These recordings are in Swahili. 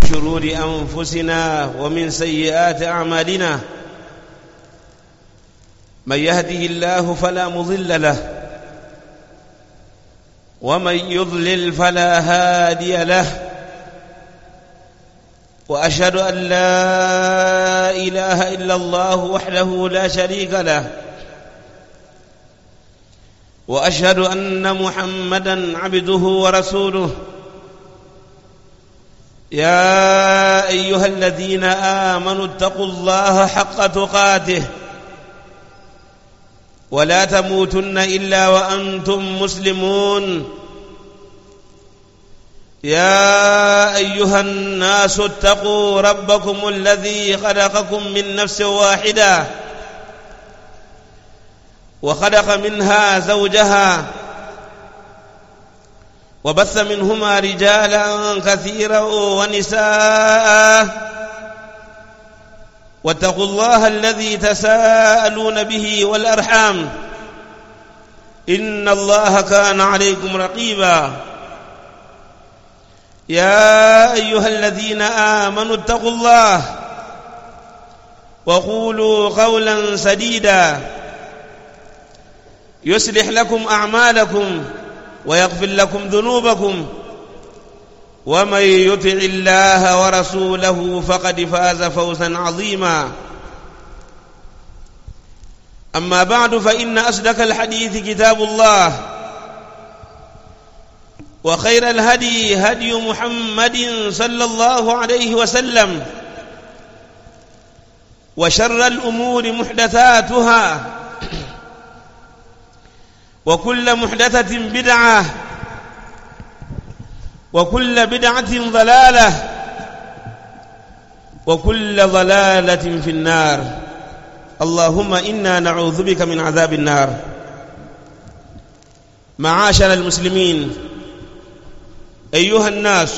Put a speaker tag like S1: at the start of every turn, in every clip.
S1: شرور أنفسنا ومن سيئات أعمالنا من يهده الله فلا مضل له ومن يضلل فلا هادي له واشهد ان لا اله الا الله وحده لا شريك له واشهد ان محمدا عبده ورسوله يا ايها الذين امنوا اتقوا الله حق تقاته ولا تموتن الا وانتم مسلمون يا ايها الناس اتقوا ربكم الذي خلقكم من نفس واحده وخلق منها زوجها وبث منهما رجالا كثيرا ونساء واتقوا الله الذي تساءلون به والارحام ان الله كان عليكم رقيبا يا ايها الذين امنوا اتقوا الله وقولوا قولا سديدا يصلح لكم اعمالكم ويغفر لكم ذنوبكم ومن يطع الله ورسوله فقد فاز فوزا عظيما اما بعد فان اصدق الحديث كتاب الله وخير الهدي هدي محمد صلى الله عليه وسلم وشر الامور محدثاتها وكل محدثه بدعه وكل بدعه ضلاله وكل ضلاله في النار اللهم انا نعوذ بك من عذاب النار معاشر المسلمين ايها الناس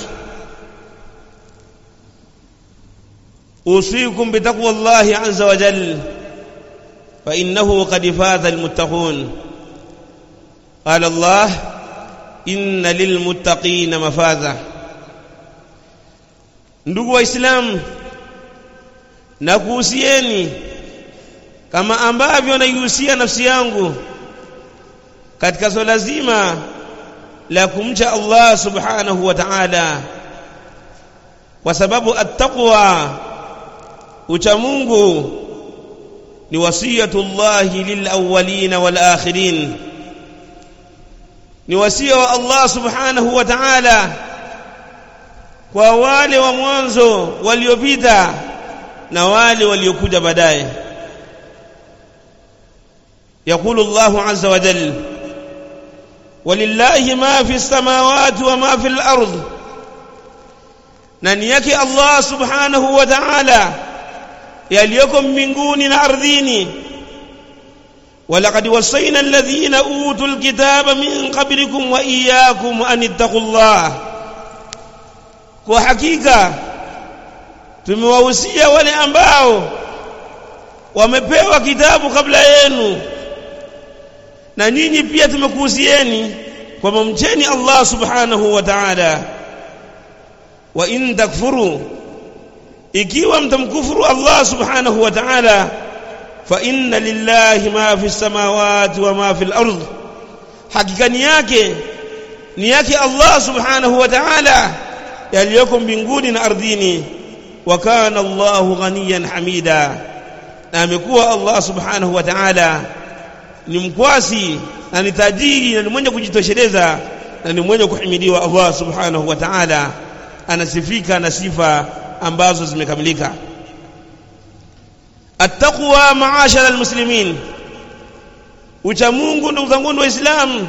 S1: اوصيكم بتقوى الله عز وجل فانه قد فاز المتقون قال الله ان للمتقين مفازا ndugu waislamu nakuhusieni kama ambavyo naihusia nafsi yangu katika swala zima la kumcha Allah subhanahu wa ta'ala kwa sababu attaqwa ucha Mungu ni wasiyatullahi lilawwalin wal akhirin ni wasia wa Allah subhanahu wa ta'ala kwa wale wa mwanzo waliopita na wale waliokuja baadaye يقول الله عز وجل ولله ما في السماوات وما في الأرض ننيك الله سبحانه وتعالى يليكم من قون أرضيني ولقد وصينا الذين أوتوا الكتاب من قبلكم وإياكم أن اتقوا الله وحقيقة tumewahusia wale ambao wamepewa kitabu kabla yenu na nyinyi pia tumekuhusieni kwamba mcheni Allah subhanahu wa ta'ala wa in takfuru ikiwa mtamkufuru Allah subhanahu wa ta'ala fa inna lillahi ma fi samawati wa ma fi al-ard hakika ni yake ni yake Allah subhanahu wa ta'ala yaliyoko mbinguni na ardhini wa kana Allahu ghaniyan hamida na amekuwa Allah subhanahu wa ta'ala ni mkwasi na ni tajiri na ni mwenye kujitosheleza na ni mwenye kuhimidiwa Allah subhanahu wa ta'ala anasifika na sifa ambazo zimekamilika attaqwa maashara almuslimin ucha Mungu ndugu zangu waislamu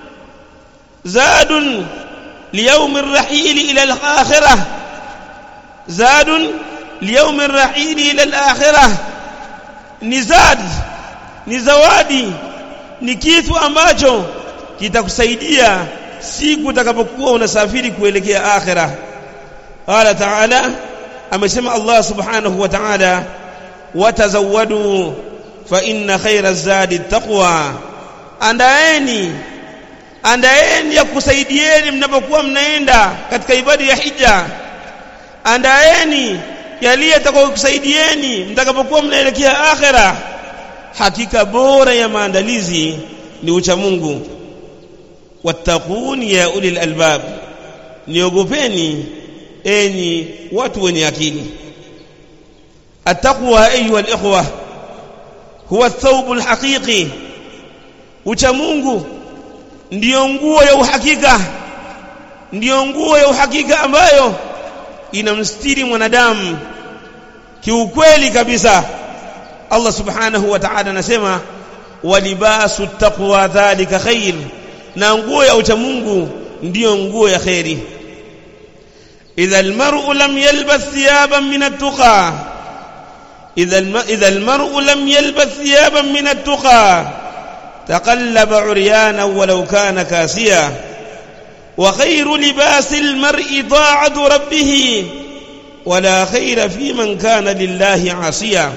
S1: zadun ليوم الرحيل إلى الآخرة زاد ليوم الرحيل إلى الآخرة نزاد ni zawadi ni kitu ambacho kitakusaidia siku utakapokuwa unasafiri kuelekea akhira qala ta'ala amesema Allah subhanahu wa ta'ala watazawadu fa inna khayra zadi taqwa andaeni andaeni ya kusaidieni mnapokuwa mnaenda katika ibada ya hija andaeni yaliye atakayokusaidieni mtakapokuwa mnaelekea akhera hakika bora ya maandalizi ni ucha Mungu wattaquni ya ulil albab niogopeni enyi watu wenye akili التقوى ايها الاخوه هو الثوب الحقيقي ucha Mungu ndiyo nguo ya uhakika ndiyo nguo ya uhakika ambayo inamstiri mwanadamu kiukweli kabisa Allah subhanahu wa ta'ala anasema walibasu taqwa dhalika khair na nguo ya ucha Mungu ndiyo nguo ya khairi idha almar'u lam yalbas thiyaban min at-tuqa idha idha almar'u lam yalbas thiyaban min at-tuqa تقلب عريانا ولو كان كاسيا وخير لباس المرء طاعة ربه ولا خير في من كان لله عاصيا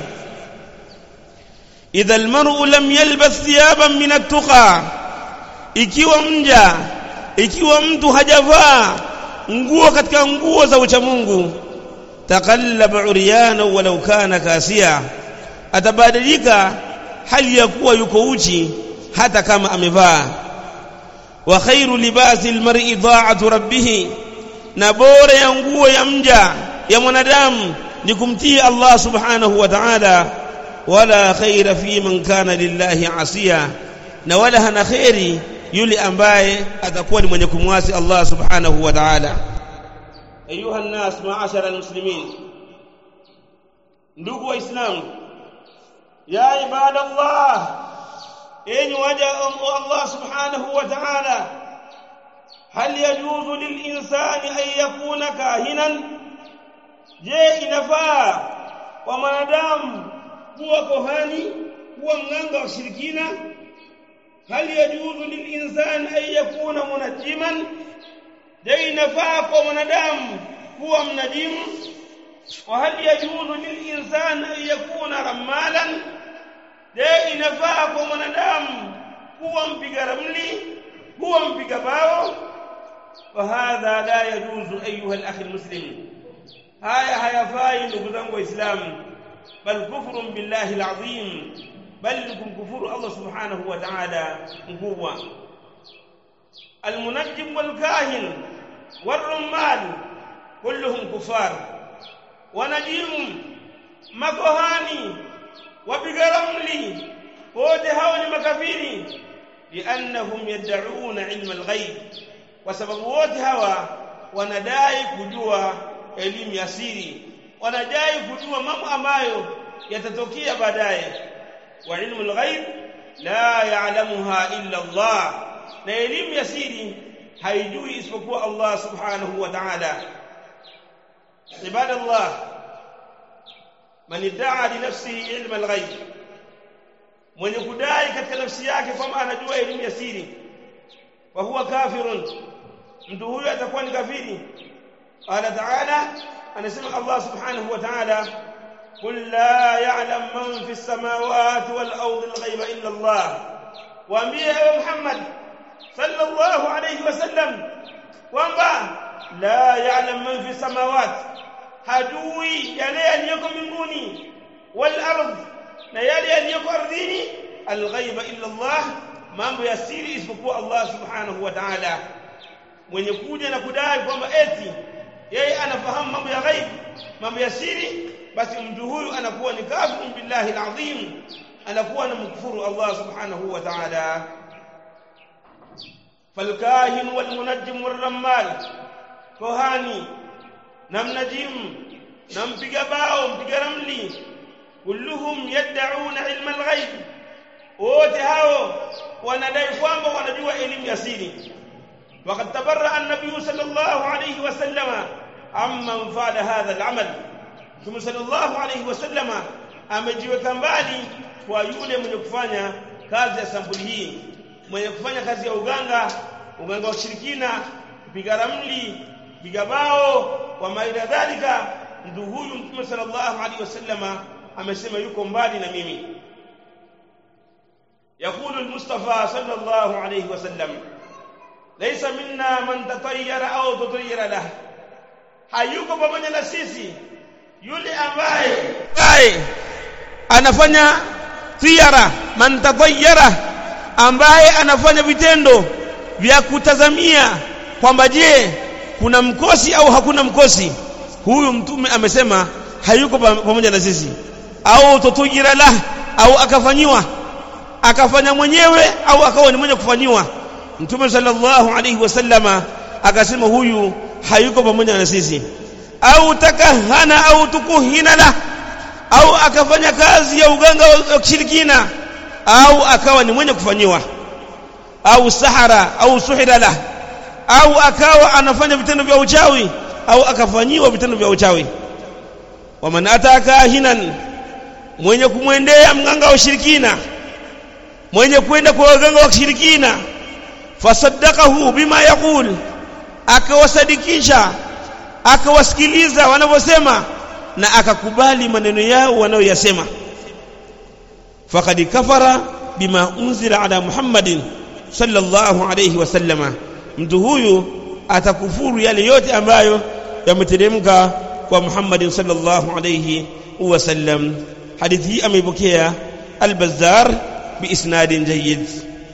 S1: إذا المرء لم يلبس ثيابا من التقى ikiwa mja ikiwa mtu hajavaa nguo katika nguo za ucha Mungu takallaba uriyana walau kana kasia atabadilika hali ya kuwa yuko uchi hata kama amevaa wa khairu libasi almar'i dha'atu rabbih na bora ya nguo ya mja ya mwanadamu ni kumtii Allah subhanahu wa ta'ala wala khaira fi man kana lillahi asiya na wala hana khairi yule ambaye atakuwa ni mwenye kumwasi Allah subhanahu wa ta'ala ayuha an-nas ma'ashara al-muslimin ndugu waislamu ya ibadallah enyi waja Allah subhanahu wa ta'ala hal yajuzu lilinsani an yakuna kahinan je inafaa kwa mwanadamu kuwa kohani kuwa mganga wa shirikina hal yajuzu lilinsani an yakuna munajiman je inafaa kwa mwanadamu kuwa mnajimu وهل يجوز للإنسان أن يكون رمالا je inafaa kwa mwanadamu kuwa mpiga ramli kuwa mpiga bao وهذا لا يجوز أيها الأخ المسلم haya hayafai ndugu zangu waislamu bal kufrun billahi alazim bal kumkufuru Allah subhanahu wa ta'ala mkubwa المنجم والكاهن والرمال كلهم كفار ونجيم makohani wapiga ramli wote hao ni makafiri liannahum yad'una ilma alghaib kwa sababu wote hawa wanadai kujua elimu ya siri wanadai kujua mambo ambayo yatatokea baadaye wa ilmu alghaib la ya'lamuha illa Allah na elimu ya siri haijui isipokuwa Allah subhanahu wa ta'ala ibadallah man idda'a li nafsihi ilma alghaib mwenye kudai katika nafsi yake kwamba anajua elimu ya siri wa huwa kafirun mtu huyo atakuwa ni kafiri qala ta'ala anasema Allah subhanahu wa ta'ala قل لا يعلم من في السماوات والأرض الغيب إلا الله وأمبيه يا محمد صلى الله عليه وسلم kwamba la ya'lam man fi samawat hajui yale yaliyoko mbinguni wal ardh na yale yaliyoko ardhini alghaiba illa Allah mambo ya siri isipokuwa Allah subhanahu wa ta'ala mwenye kuja na kudai kwamba eti yeye anafahamu mambo ya ghaib mambo ya siri basi mtu huyu anakuwa ni kafir billahi alazim anakuwa na mkufuru Allah subhanahu wa ta'ala فالكاهن والمنجم والرمال كهاني نمنجم نمبيغا باو مبيغا رملي كلهم يدعون علم الغيب wote hao wanadai kwamba wanajua elimu ya siri وقد تبرأ النبي صلى الله عليه وسلم عمن فعل هذا العمل ثم صلى الله عليه وسلم amejiweka mbali kwa yule mwenye kufanya kazi ya sampuli hii mwenye kufanya kazi ya uganga uganga wa shirikina kupiga ramli piga bao wa maila dhalika mtu huyu mtume sallallahu alaihi wasallama amesema yuko mbali na mimi يقول المصطفى صلى الله عليه وسلم ليس منا من تطير او تطير له hayuko pamoja na sisi yule ambaye ambaye anafanya tiara man tatayyara ambaye anafanya vitendo vya kutazamia kwamba je kuna mkosi au hakuna mkosi huyu mtume amesema hayuko pamoja na sisi au tutujira la au akafanyiwa akafanya mwenyewe au akawa ni mwenye kufanyiwa mtume sallallahu alaihi wasallama akasema huyu hayuko pamoja na sisi au takahana au tukuhina la au akafanya kazi ya uganga wa kishirikina au akawa ni mwenye kufanyiwa au sahara au suhira la au akawa anafanya vitendo vya uchawi au akafanyiwa vitendo vya uchawi waman ataka hinan mwenye kumwendea mganga wa ushirikina mwenye kwenda kwa waganga wa kishirikina fasaddaqahu bima yaqul akawasadikisha akawasikiliza wanavyosema na akakubali maneno yao wanayoyasema faqad kafara bima unzila ala muhammadin sallallahu alayhi wasallama mtu huyu atakufuru yale yote ambayo yameteremka kwa Muhammadin sallallahu alayhi wasallam hadithi hii ameipokea al-Bazzar biisnadin jayyid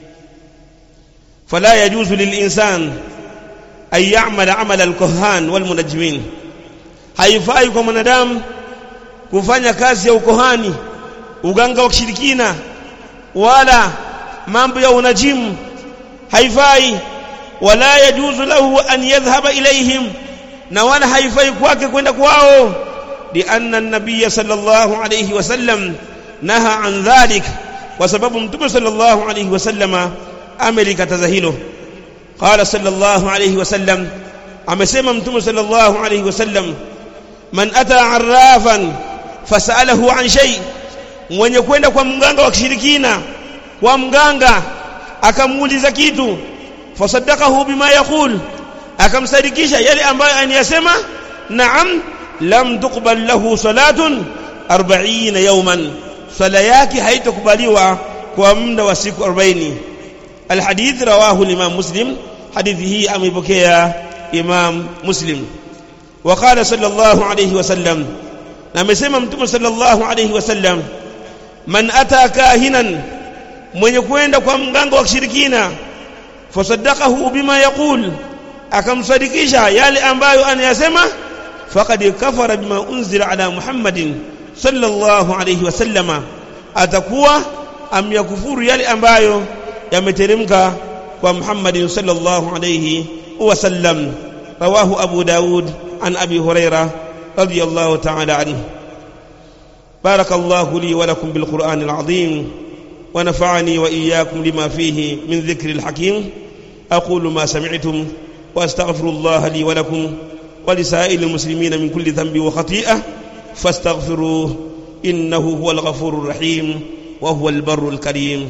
S1: fala yajuzu lil-insan an ya'mala 'amala al-kuhan wal-munajjimin haifai kwa mwanadamu kufanya kazi ya ukohani uganga wa kishirikina wala mambo ya unajimu haifai wala yajuzu lahu an yadhhaba ilayhim na wala haifai kwake kwenda kwao lianna an-nabiy sallallahu alayhi wasallam naha an dhalik kwa sababu mtume sallallahu alayhi wasallama amelikataza hilo qala sallallahu alayhi wasallam amesema mtume sallallahu alayhi wasallam man ata arrafan fasalahu an shay mwenye kwenda kwa mganga wa kishirikina kwa mganga akamuuliza kitu fasaddaqahu bima yaqul akamsadikisha yale ambayo aniyasema naam lam tuqbal lahu salatun 40 yawman sala yake haitakubaliwa kwa muda wa siku 40 alhadith rawahu imam muslim hadithi hii ameipokea imam muslim وقال صلى الله عليه وسلم na amesema mtume sallallahu alayhi wasallam man ata kahinan mwenye kwenda kwa mganga wa kishirikina fasaddaqahu bima yaqul akamsadikisha yale ambayo anayasema faqad kafara bima unzila ala muhammadin sallallahu alayhi wasallama atakuwa amyakufuru yale ambayo yameteremka kwa muhammadin sallallahu alayhi wasallam rawahu abu daud an abi hurairah رضي الله تعالى عنه بارك الله لي ولكم بالقرآن العظيم ونفعني وإياكم لما فيه من ذكر الحكيم أقول ما سمعتم وأستغفر الله لي ولكم ولسائر المسلمين من كل ذنب وخطيئة فاستغفروه إنه هو الغفور الرحيم وهو البر الكريم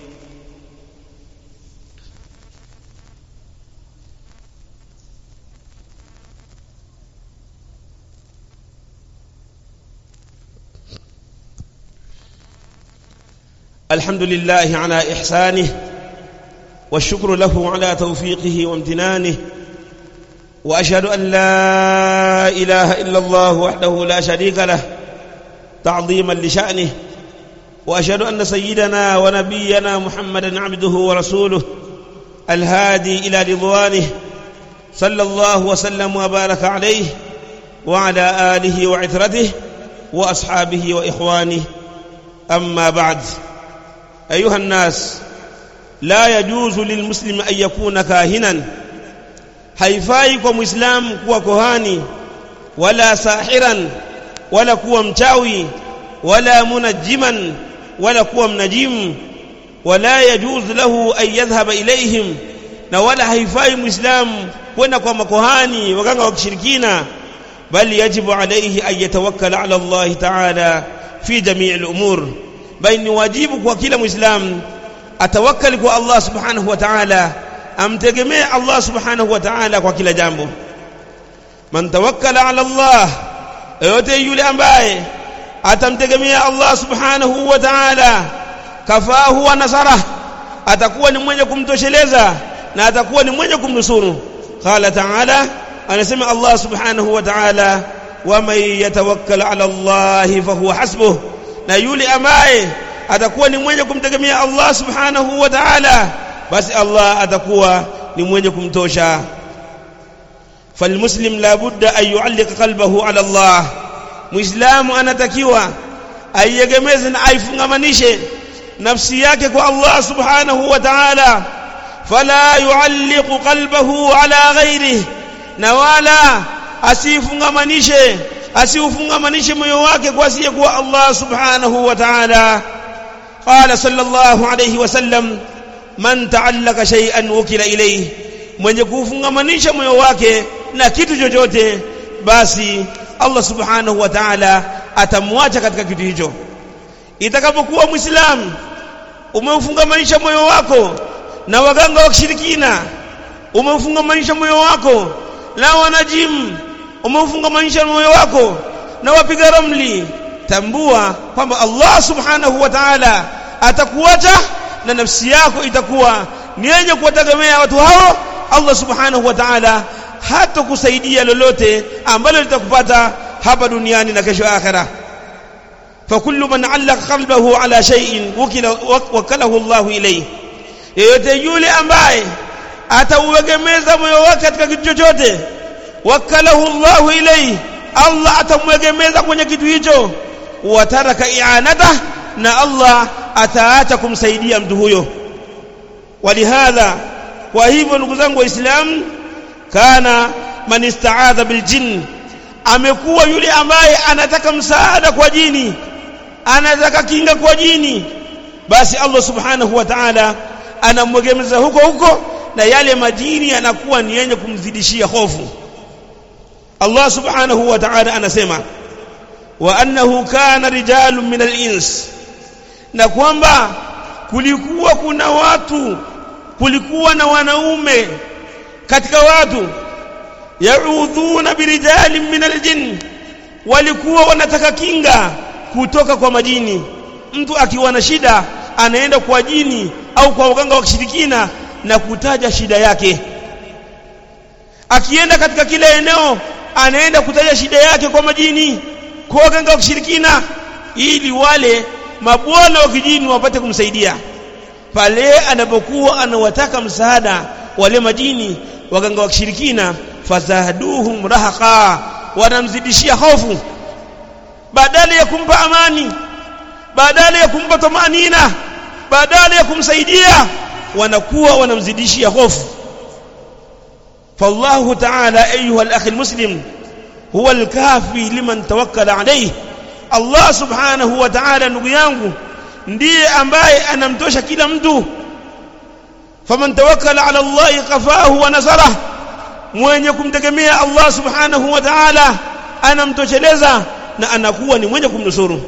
S1: الحمد لله على إحسانه والشكر له على توفيقه وامتنانه وأشهد أن لا إله إلا الله وحده لا شريك له تعظيما لشأنه وأشهد أن سيدنا ونبينا محمدا عبده ورسوله الهادي إلى رضوانه صلى الله وسلم وبارك عليه وعلى آله وعثرته وأصحابه وإخوانه أما بعد أيها الناس لا يجوز للمسلم أن يكون كاهنا haifai kwa muislamu kuwa kohani wala sahiran wala kuwa mchawi wala munajiman wala kuwa mnajimu wala yajuz lahu an yadhhaba ilaihim na wala haifai muislamu kwenda kwa makohani waganga wa kishirikina bali yajibu alayhi an yatawakkala ala Allah ta'ala fi jami' al-umur bali ni wajibu kwa kila muislamu atawakkali kwa Allah subhanahu wa ta'ala amtegemee Allah subhanahu wa ta'ala kwa kila jambo man tawakkala ala Allah yote yule ambaye atamtegemea Allah subhanahu wa ta'ala kafahu wa nasara atakuwa ni mwenye kumtosheleza na atakuwa ni mwenye kumnusuru qala ta'ala anasema Allah subhanahu wa ta'ala waman yatawakkal ala Allah fahuwa hasbuh na yule ambaye atakuwa ni mwenye kumtegemea Allah subhanahu wa ta'ala basi Allah atakuwa ni mwenye kumtosha falmuslim la budda an yu'alliq qalbahu ala Allah muislamu anatakiwa aiegemeze na aifungamanishe nafsi yake kwa Allah subhanahu wa ta'ala fala yu'alliqu qalbahu ala ghairihi na wala asifungamanishe asiufungamanishe moyo wake kwa asiyekuwa Allah subhanahu wa ta'ala qala sallallahu alayhi wasallam man ta'allaka shay'an wukila ilayhi mwenye kufungamanisha moyo wake na kitu chochote basi Allah subhanahu wa ta'ala atamwacha katika kitu hicho itakapokuwa muislamu umeufungamanisha moyo wako na waganga wa kishirikina umeufungamanisha moyo wako na wanajimu umeufungamanisha moyo wako na wapiga ramli tambua kwamba Allah subhanahu wa ta'ala atakuacha na nafsi yako itakuwa ni yenye kuwategemea watu hao Allah subhanahu wa ta'ala hata kusaidia lolote ambalo litakupata hapa duniani na kesho akhera فكل من علق قلبه على شيء وكل وكله الله إليه yeyote yule ambaye atauegemeza moyo wake katika kitu chochote wakalahu Allahu ilayhi Allah atamwegemeza kwenye kitu hicho wataraka i'anata na Allah ataacha kumsaidia mtu huyo walihadha kwa hivyo ndugu zangu waislamu kana man istaadha biljinn amekuwa yule ambaye anataka msaada kwa jini anataka kinga kwa jini basi Allah subhanahu wa ta'ala anamwegemeza huko huko na yale majini yanakuwa ni yenye kumzidishia hofu Allah subhanahu wa ta'ala anasema wa annahu kana rijalun min al-ins na kwamba kulikuwa kuna watu kulikuwa na wanaume katika watu yaudhuna birijalin min al-jinn walikuwa wanataka kinga kutoka kwa majini mtu akiwa na shida anaenda kwa jini au kwa waganga wa kishirikina na kutaja shida yake akienda katika kila eneo anaenda kutaja shida yake kwa majini kwa waganga wa kishirikina ili wale mabwana wa kijini wapate kumsaidia pale anapokuwa anawataka msaada wale majini waganga wa kishirikina fazaduhum rahaqa wanamzidishia hofu badala ya kumpa amani badala ya kumpa tumanina badala ya kumsaidia wanakuwa wanamzidishia hofu فالله تعالى أيها الأخ المسلم هو الكافي لمن توكل عليه الله سبحانه وتعالى ndugu yangu ndiye ambaye anamtosha kila mtu faman tawakkala ala Allah kafahu wa nasarah mwenye kumtegemea Allah subhanahu wa ta'ala anamtosheleza na anakuwa ni mwenye kumnusuru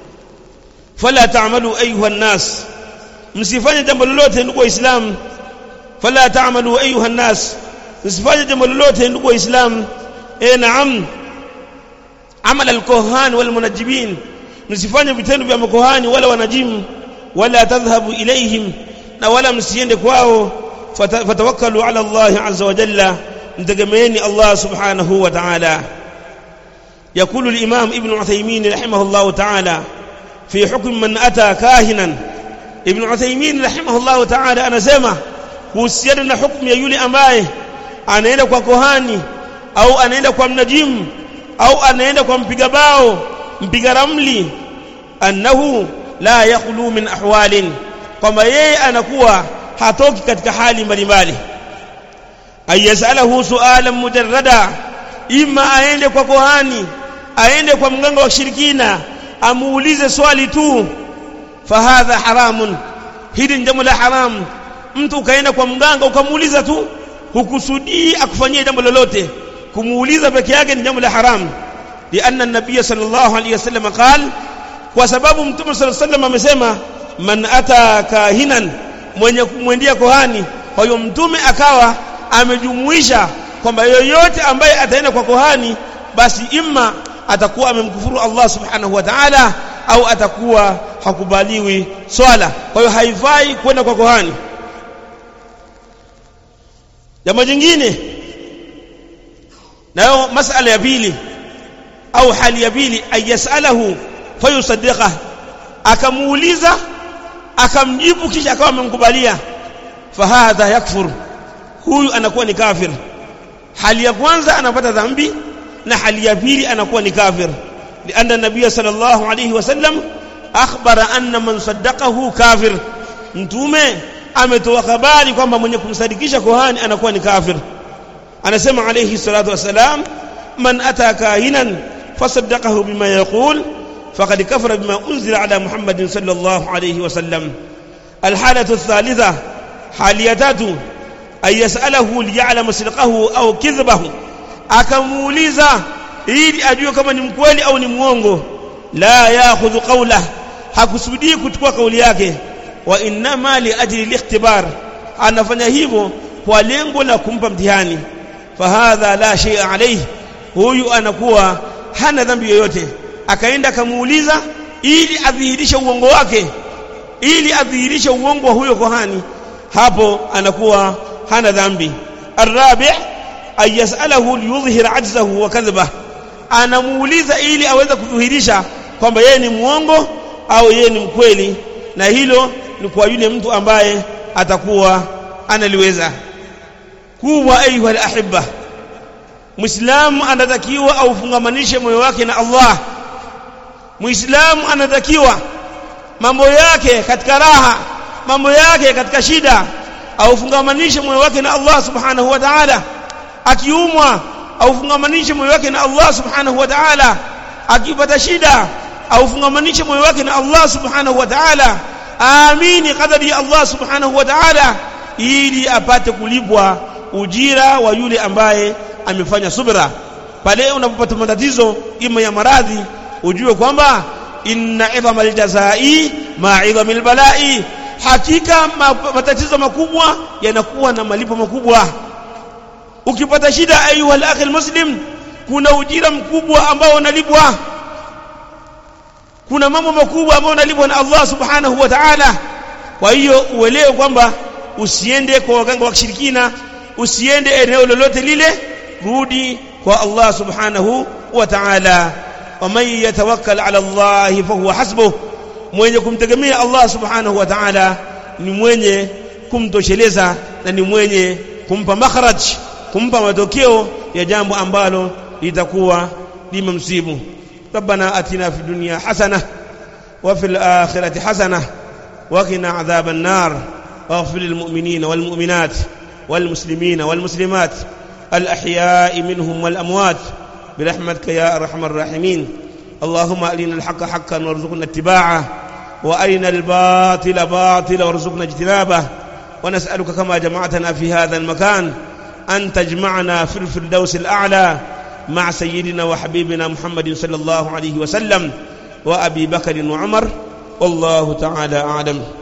S1: fala ta'malu ayuha an-nas msifanye jambo lolote ndugu waislamu fala ta'malu ayuha an-nas msifanye jambo lolote ndugu waislamu eh naam amal al-kuhan wal munajjibin msifanye vitendo vya makohani wala wanajimu wala tadhhabu ilaihim na wala msiende kwao fatawakkalu ala Allah azza wa jalla mtegemeeni Allah subhanahu wa ta'ala يقول الإمام ابن عثيمين رحمه الله تعالى في حكم من أتى كاهنا ابن عثيمين رحمه الله تعالى أنا سمع kuhusiana na hukumu ya yule ambaye anaenda kwa kohani au anaenda kwa mnajimu au anaenda kwa mpiga bao mpiga ramli annahu la yakhlu min ahwalin kwamba yeye anakuwa hatoki katika hali mbalimbali ayasalahu sualan mujarrada ima aende kwa kohani aende kwa mganga wa shirikina amuulize swali tu fahadha haramun hili ni jambo la haramu mtu ukaenda kwa mganga ukamuuliza tu hukusudii akufanyie jambo lolote kumuuliza peke yake ni jambo la haramu lianna nabiy sallallahu alayhi wasallam qal kwa sababu mtume sallallahu alayhi wasallam amesema man ata kahinan mwenye kumwendea kohani kwa hiyo mtume akawa amejumuisha kwamba yoyote ambaye ataenda kwa kohani basi imma atakuwa amemkufuru Allah subhanahu wa ta'ala au atakuwa hakubaliwi swala kwa hiyo haifai kwenda kwa kohani jambo jingine nayo masala ya pili au hali ya pili ayasalahu fayusaddiqa akamuuliza akamjibu kisha akawa amemkubalia fahadha yakfur huyu anakuwa ni kafir hali ya kwanza anapata dhambi na hali ya pili anakuwa ni kafir lianna nabiya sallallahu alayhi wasallam akhbara anna man saddaqahu kafir mtume ametoa habari kwamba mwenye kumsadikisha kohani anakuwa ni kafir anasema alayhi salatu wasalam man ata kahinan fasaddaqahu bima yaqul faqad kafara bima unzila ala muhammadin sallallahu alayhi wasallam alhalatu athalitha hali ya tatu ay yasalahu liya'lama sidqahu au kidhbahu akamuuliza ili ajue kama ni mkweli au ni mwongo la ya'khudhu qawla hakusudii kuchukua kauli yake wa innama li ajli al-ikhtibar anafanya hivyo kwa lengo la kumpa mtihani fahadha la shay'a alayhi huyu anakuwa hana dhambi yoyote akaenda akamuuliza ili adhihirishe uongo wake ili adhihirishe uongo wa huyo kohani hapo anakuwa hana dhambi arabi ay yasalahu liyudhhir ajzahu wa kadhbah anamuuliza ili aweze kudhihirisha kwamba yeye ni muongo au yeye ni mkweli na hilo ni kwa yule mtu ambaye atakuwa analiweza kuwa ayuha alahibba muislamu anatakiwa aufungamanishe moyo wake na Allah muislamu anatakiwa mambo yake katika raha mambo yake katika shida aufungamanishe moyo wake na Allah subhanahu wa ta'ala akiumwa aufungamanishe moyo wake na Allah subhanahu wa ta'ala akipata shida aufungamanishe moyo wake na Allah subhanahu wa ta'ala amini qadari ya Allah subhanahu wa ta'ala ili apate kulipwa ujira wa yule ambaye amefanya subra pale unapopata matatizo ima ya maradhi ujue kwamba inna idhamal jazai ma idhamil balai hakika matatizo makubwa yanakuwa na malipo makubwa ukipata shida ayuha al muslim kuna ujira mkubwa ambao unalipwa kuna mambo makubwa ambayo unalipwa na Allah subhanahu wa ta'ala kwa hiyo uelewe kwamba usiende kwa waganga wa kishirikina usiende eneo lolote lile rudi kwa Allah subhanahu wa ta'ala waman yatawakkal ala Allah fahuwa hasbuh mwenye kumtegemea Allah subhanahu wa ta'ala ni mwenye kumtosheleza na ni mwenye kumpa makhraj kumpa matokeo ya jambo ambalo litakuwa limemsibu ربنا اتنا في الدنيا حسنه وفي الاخره حسنه وقنا عذاب النار واغفر للمؤمنين والمؤمنات والمسلمين والمسلمات الأحياء منهم والأموات برحمتك يا أرحم الراحمين اللهم أرنا الحق حقا وارزقنا اتباعه وأرنا الباطل باطلا وارزقنا اجتنابه ونسألك كما جمعتنا في هذا المكان أن تجمعنا في الفردوس الأعلى مع سيدنا وحبيبنا محمد صلى الله عليه وسلم وأبي بكر وعمر والله تعالى أعلم